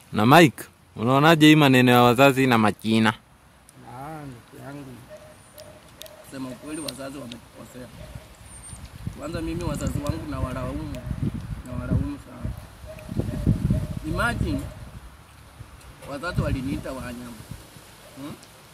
Na Mike, unaonaje hii maneno ya wazazi na machina? Ah, ndugu yangu, sema ukweli, wazazi wametukosea. Kwanza mimi wazazi wangu na walaumu, na walaumu sana. Imagine wazazi waliniita wanyama hmm?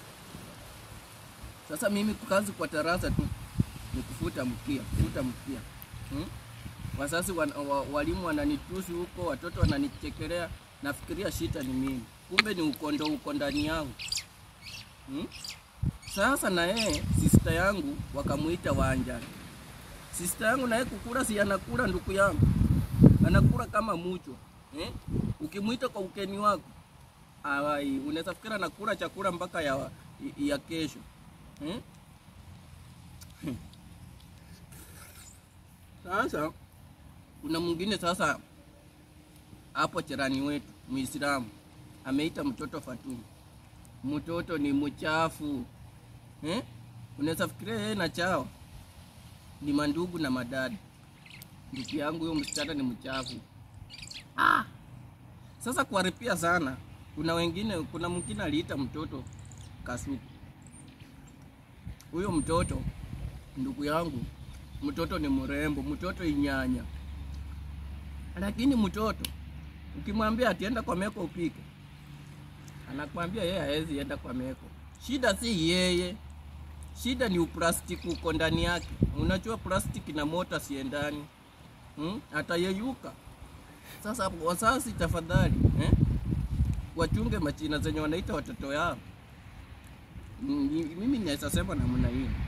Sasa mimi kazi kwa tarasa tu ni kufuta mkia, kufuta mkia hmm? Wazazi wan, wa, walimu wananitusi huko, watoto wananichekelea, nafikiria shida ni mimi, kumbe ni ukondo uko ndani yangu hmm? Sasa na yeye sista yangu wakamuita Wanjani. Sista yangu naye kukula, si anakula ndugu yangu, anakula kama mucho eh? Ukimwita kwa ukeni wako awai, unaweza fikira anakula chakula mpaka ya, ya kesho eh? Sasa kuna mwingine sasa hapo cherani wetu Muislamu ameita mtoto Fatuma, mtoto ni mchafu eh? Unaweza fikiria yeye na chao ni mandugu na madada. Ndugu yangu huyo msichana ni mchafu ah. Sasa kuharipia sana, kuna wengine, kuna mwingine aliita mtoto Kasuku. Huyo mtoto ndugu yangu, mtoto ni mrembo, mtoto inyanya, lakini mtoto ukimwambia atienda kwa meko upike, anakwambia yeye hawezi enda kwa meko. Shida si yeye, shida ni uplastiki uko ndani yake. Unajua plastiki na mota siendani, hmm? Atayeyuka. Sasa wazazi, tafadhali eh? wachunge machina zenye wanaita watoto yao. Mm, Mimi naweza sema namna hiyo.